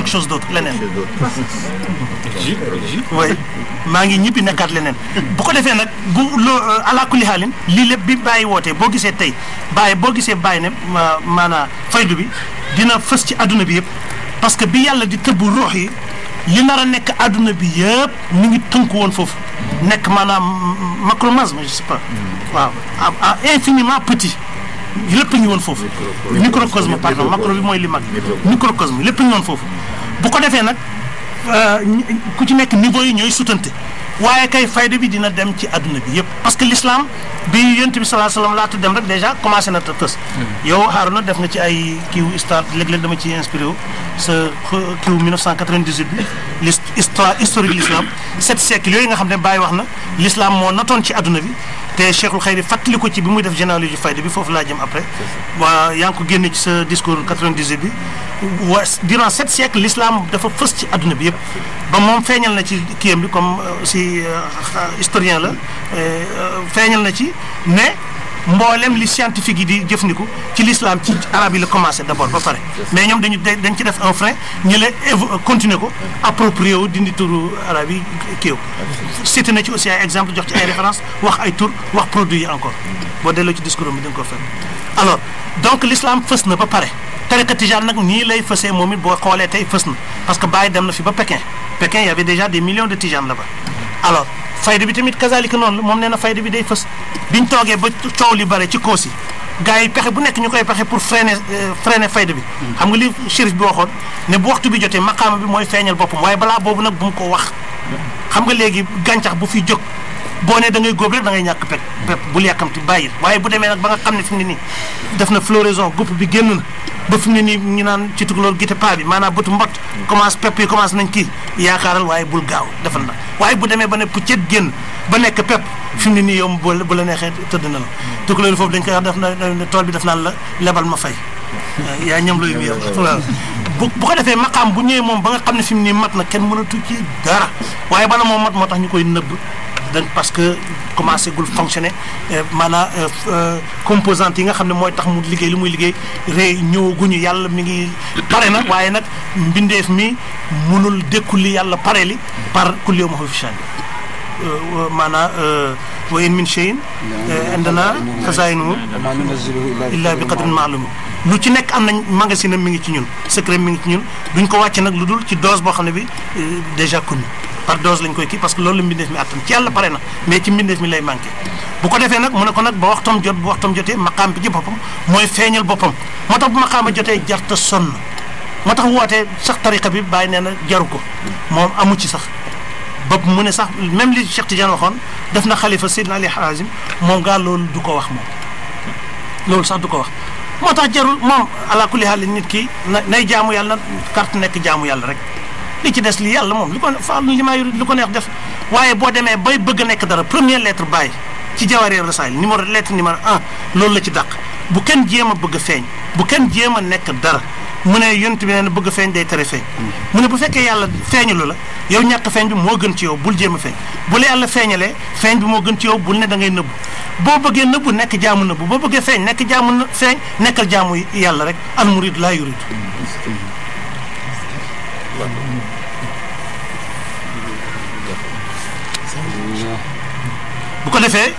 chose d'autre leneen oui maa ngi ñibbi nekkaat leneen bu ko defee nag bu loo ala kulli xaalin lii lépp bi bàyyi wootee boo gisee tey bàyyi boo gisee bàyyi ne maanaa faydu bi dina fës ci adduna bi yëpp parce que bi yàlla di tëbb ruux yi li nar a nekk adduna bi yëpp mi ngi tënk woon foofu nekk maanaam macromasme je sais pas waaw à infiniment petit lépp ngi woon foofu microcosme pardon macro bi mooy li mag microcosme lépp ngi woon foofu bu ko defee nag ku ci nekk niveau yi ñooy sutante waaye kay fayda bi dina dem ci adduna bi yëpp parce que l'islam bi yonent bi sallallahu alayhi wasallam laata dem rek déjà commencé na tës yow Harouna def nga ci ay kiiw histoire léeg-léeg dama ci inspiré wu sa kiiw 1998 bi l'histoire historique l'islam sept siècles yooyu nga xam ne Baye wax na l'islam moo notoon ci adduna bi te Cheikhul Khayri fàttali ko ci bi muy def généalogie fayda bi foofu laa jëm après waa yaa ngi ko génne ci sa discours 98 bi wa durant sept siècles l'islam dafa fës ci adduna bi yëpp ba moom feeñal na ci kiyam bi comme si historien la feeñal na ci ne mboolem li scientifique yi di jëfandiku ci l'islam ci arabe yi la commencé d'abord ba pare mais ñoom dañu dañ ci def un frein ñu la continuer ko approprié wu dindi turu arabe yi kii cité na ci aussi ay exemple jox ci ay référence wax ay tur wax produit yi encore boo delloo ci discours bi da nga ko fekk alors donc l'islam fës na ba pare tariqa tijaan nag nii lay fësee moom it boo xoolee tey fës na parce que Baye dem na fi ba Pékin Pékin y avait déjà des millions de tijanes là-bas alors fayda bi tamit kazalika noonu la moom nee na fayda bi day fës biñ toogee ba coow li bare ci koosi gars yi pexe bu nekk ñu koy pexe pour freiner freiner fayda bi xam nga li shérif bi waxoon ne bu waxtu bi jotee maqaama bi mooy feeñal boppam waaye balaa boobu nag bu mu ko wax xam nga léegi gàncax bu fi jóg boo nee da ngay góob rek da ngay ñàkk pep pep bul yàkkamti bàyyil waaye bu demee nag ba nga xam ne fi mu ne nii def na floraison gupp bi génn na ba fi mu ne nii ñu naan ci tukulóor gite paa bi maanaam bëtu mbott commence pepp yi commence nañ kii yaakaaral waaye bul gaaw defal na waaye bu demee ba ne puccet génn ba nekk pepp fi mu ne nii yow bu la neexee tëdd na la tukulóor foofu dañ koy wax def na tool bi def naan la lebal ma fay yaa ñam looyu yow waaw bu bu ko defee maqaam bu ñëwee moom ba nga xam ne fi mu nii mat na kenn mënatu ci dara waaye bala moom mat moo tax ñu koy nëbb donc parce que commencé gul fonctionner maanaam composante yi nga xam ne mooy tax mu liggéey li muy liggéey rëy ñëwaguñu yàlla mi ngi pare na waaye nag mbindeef mi munul dékku li yàlla pare li par kulli yawmin huwa fi sha'n maanaam wa in min shay'in indana xazaa'inuhu illa bi qadrin ma'lum lu ci nekk am nañ magasin mi ngi ci ñun secret mi ngi ci ñun duñ ko wàcce nag lu dul ci dose boo xam ne bi déjà connu par dose lañ koy kii parce que loolu la mbindeef mi attan ci yàlla pare na mais ci mbindeef mi lay manqué bu ko defee nag mu ne ko nag ba waxtam jot bu waxtam jotee maqaam bi ci boppam mooy feeñal boppam moo tax bu maqaama jotee jarta sonn moo tax wootee sax tariqa bi bàyyi nee na jaru ko moom amu ci sax bopp mu ne sax même li Cheikh Tidiane waxoon def na xalifa Seydina Ali Harazim moom gaa loolu du ko wax moom loolu sax du ko wax moo tax jarul moom ala kulli haal nit ki na nay jaamu yàlla carte nekk jaamu yàlla rek li ci des li yàlla moom li ko fa li maa yuri li ko neex def waaye boo demee bay bëgg a nekk dara première lettre bàyyi ci Jawaahir Rasaa'il numéro lettre numéro un loolu la ci dàq bu kenn jéem a bëgg a feeñ bu kenn jéem a nekk dara mu ne yont bi nee na bëgg a feeñ day tere feeñ mu ne bu fekkee yàlla feeñalu la yow ñàkk feeñ bi moo gën ci yow bul jéem a feeñ bu la yàlla feeñalee feeñ bi moo gën ci yow bul ne da ngay nëbbu boo bëggee nëbbu nekk jaamu nëbbu boo bëggee feeñ nekk jaamu na feeñ nekkal jaamu yàlla rek al murid laa yurid bu ko defee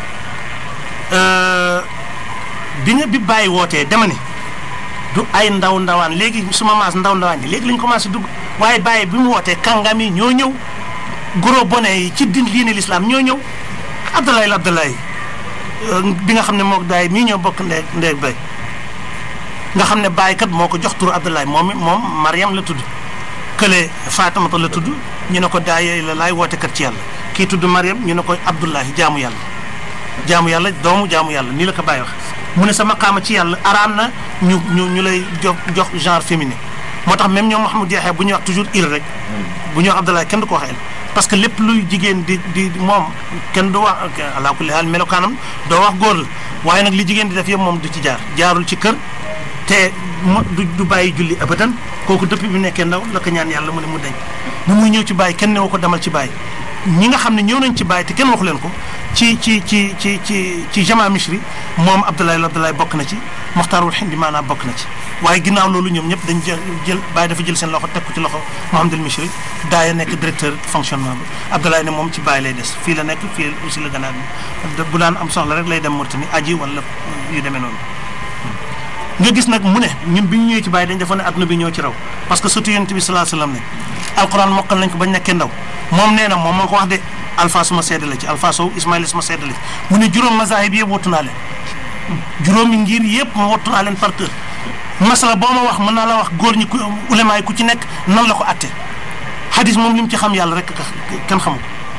bi nga bi bàyyi wootee dama ne du ay ndaw ndawaan léegi suma maas ndaw ndawaan yi léegi lañ commencé dugg waaye bàyyi bi mu wootee kàngam yi ñoo ñëw gros bonnet yi ci din diine l'islam ñoo ñëw Abdoulaye la Abdoulaye bi nga xam ne mook daay mii ñoo bokk ndee ndeeg bay nga xam ne bàyyi kat moo ko jox turu Abdoulaye moom moom Mariam la tudd kële Fatimata la tudd ñu ne ko daay la laay woote kat ci yàlla kii tudd Mariam ñu ne ko Abdoulahi jaamu yàlla jaamu yàlla doomu jaamu yàlla nii la ko bàyyi wax mu ne sa maqaama ci yàlla araam na ñu ñu ñu lay jox jox genre féminin moo tax même ñoom Mouhamadou Diakhe bu ñuy wax toujours il rek bu ñuy wax Abdoulaye kenn du ko wax el parce que lépp luy jigéen di di moom kenn du wax ala kulli haal melokaanam doo wax góor la waaye nag li jigéen di def yëpp moom du ci jaar jaarul ci kër te du du bàyyi julli abadan kooku depuis bi nekkee ndaw la ko ñaan yàlla mu ne mu dañ bu muy ñëw ci bàyyi kenn newu ko demal ci bàyyi ñi nga xam ne ñëw nañ ci bàyyi te kenn waxu leen ko ci ci ci ci ci ci jama misri moom Abdoulaye Abdoulaye bokk na ci Moxtaarul Hindi maanaam bokk na ci waaye ginnaaw loolu ñoom ñëpp dañ jël jël bàyyi dafa jël seen loxo teg ko ci loxo Mouhamadul Michri daaya nekk directeur fonctionnement bi Abdoulaye ne moom ci bàyyi lay des fii la nekk fii aussi la gannaaw bi bu daan am soxla rek lay dem Mauritanie aji wala yu demee noonu nga gis nag mu ne ñun bi ñu ñëwee ci bàyyi dañ defoon ne adduna bi ñoo ci raw parce que surtout yonent bi salaa sallam ne alquran mokkal nañ ko bañ nekkee ndaw moom nee na moom moo ko wax de alpha suma seede la ci alpha sow ismaïla suma seede la ci mu ne juróom mazahib yëpp wattu naa leen juróomi ngir yëpp ma wattu naa leen par cœur masala boo ma wax mën naa la wax góor ñi ku ulema yi ku ci nekk nan la ko atte hadis moom li mu ci xam yàlla rek kenn xamu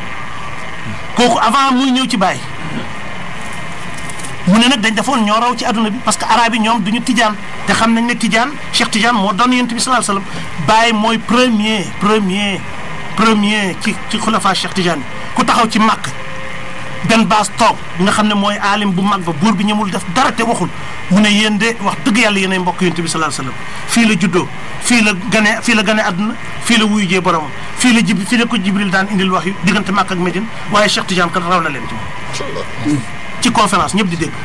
ko kooku avant muy ñëw ci bàyyi mu ne nag dañ defoon ñoo raw ci adduna bi parce que arabe yi ñoom duñu tijaan te xam nañ ne tijaan Cheikh Tijaan moo doon yonent bi sallallahu alayhi wasallam bàyyi mooy premier premier premier ci ci xulafa Cheikh Tijaan yi ku taxaw ci màkk benn baas toog nga xam ne mooy aalim bu mag ba buur bi ñëmul def dara te waxul mu ne yéen de wax dëgg yàlla yéenay mbokk yonent bi sallallahu alayhi wasallam fii la juddoo fii la gane fii la gane àdduna fii la wuyu jee boromam fii la jib fii la ko jibril daan indil wax yu diggante màkk ak Médine waaye Cheikh Tijaan kat raw na leen ci moom ci conférence ñëpp di dégg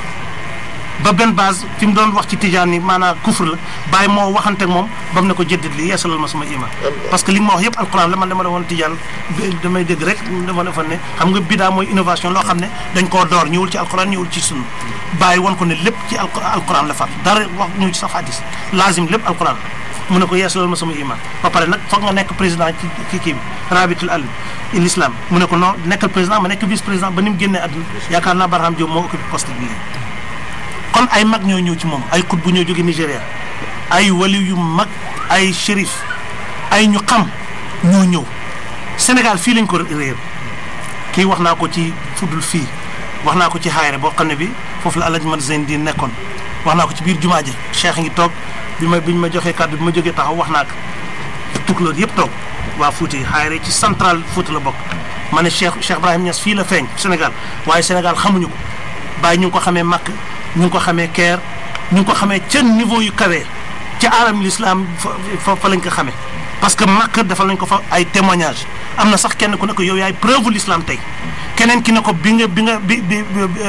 ba benn base fi mu doon wax ci tijaan ni maanaam kufr la bàyyi moo waxante ak moom ba mu ne ko jëddit li yeesalal ma sama iman parce que li ma wax yëpp alquran la man dama defoon tijaan damay dégg rek dama defoon ne xam nga bidaa mooy innovation loo xam ne dañ koo door ñëwul ci alquran ñëwul ci sunna bàyyi woon ko ne lépp ci alquran la fat dara wax ñëw ci sax hadis lazim lépp alquran mu ne ko yeesalal ma sama iman ba pare nag foog nga nekk président ci ci kii bi rabitul al l'islam mu ne ko non nekkal président ma nekk vice président ba ni mu génnee àdduna yaakaar naa Barham Diop moo occupé poste bi kon ay mag ñoo ñëw ci moom ay kut bu ñoo jóge Nigéria ay wali yu mag ay shérif ay ñu xam ñoo ñëw Sénégal fii lañ ko réer kii wax naa ko ci fuddul fii wax naa ko ci xaayre boo xam ne bi foofu la Alaaji Mat Zeyn di nekkoon wax naa ko ci biir jumaa ji cheikh ngi toog bi ma bi ñu ma joxee kàddu bi ma jógee taxaw wax naa ko tukulóor yëpp toog waa Fouta yi xaayre ci central Fouta la bokk ma ne Cheikh Cheikh Ibrahim Niass fii la feeñ Sénégal waaye Sénégal xamuñu ko bàyyi ñu ngi ko xamee Makk ñu ngi ko xamee Caire ñu ngi ko xamee ca niveau yu kawee ca alam l'islam fa fa lañ ko xamee parce que Makk dafa lañ ko fa ay témoignage am na sax kenn ku ne ko yow yaay preuve l'islam tey keneen ki ne ko bi nga bi nga bi bi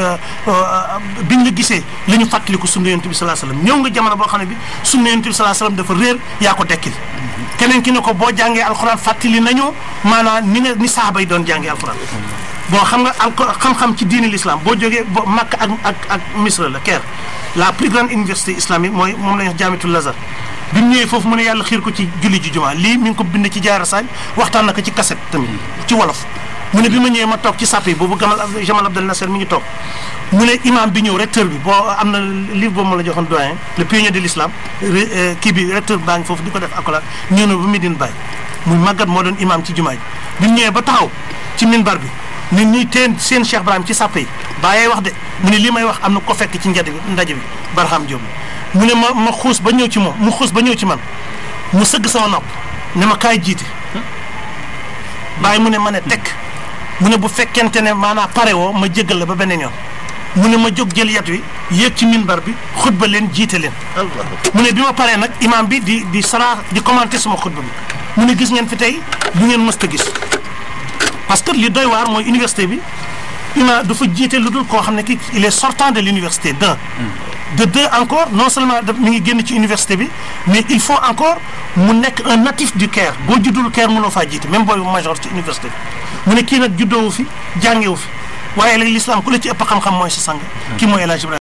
bi nga gisee li ñu fàttaliku sunna yonent bi sallallahu alayhi wasallam ñëw nga jamono boo xam ne bi sunna yonent bi sallallahu alayhi wasallam dafa réer yaa ko dekkil keneen ki ne ko boo jàngee alxuraan fàttali nañu maanaam ni nga ni saaba yi doon jàngee alxuraan bon xam nga al xam-xam ci diini l'islam boo jógee bo Makka ak ak ak Misra la Caire la plus grande université islamique mooy moom la ñuy wax jaamitul Lazar bi mu ñëwee foofu mu ne yàlla xiir ko ci julli ji jumaa lii mi ngi ko bind ci jaara sañ waxtaan na ko ci cassette tamit ci wolof mu ne bi ma ñëwee ma toog ci sàpp yi boobu Gamal Jamal Abdel Nasser mi ngi toog mu ne imam bi ñëw recteur bi boo am na livre boobu ma la joxoon doyen le pionnier de l'islam kii bi recteur baa ngi foofu di ko def accolade ñëw na ba Medine Baye muy màggat moo doon imam ci jumaa ji bi mu ñëwee ba taxaw ci minbar bi nit ñi teen seen Cheikh Ibrahim ci sàpp yi bàyyee wax de mu ne lii may wax am na ko fekk ci njënd bi ndaje bi Barham Diop mu ne ma ma xuus ba ñëw ci moom mu xuus ba ñëw ci man mu sëgg sama nopp ne ma kaay jiite bàyyi mu ne ma ne tekk mu ne bu fekkente ne maanaam pare woo ma jéggal la ba beneen yoon mu ne ma jóg jël yat wi yéeg ci minbar bi xutba leen jiite leen mu ne bi ma paree nag imam bi di di sara di commenter sama xutba bi mu ne gis ngeen fi tey lu ngeen mës a gis parce que li doy waar mooy université bi ima dafa jiite lu dul koo xam ne kii il est sortant de l'université d'un de deux encore non seulement daf mi ngi génn ci université bi mais il faut encore mu nekk un natif du Caire boo juddul Caire mënoo faa jiite même booy major ci université bi mu ne kii nag juddoowu fi jàngewu fi waaye léegi l'islam ku la ci ëpp xam-xam mooy sa sang kii mooy El Hadj Ibrahima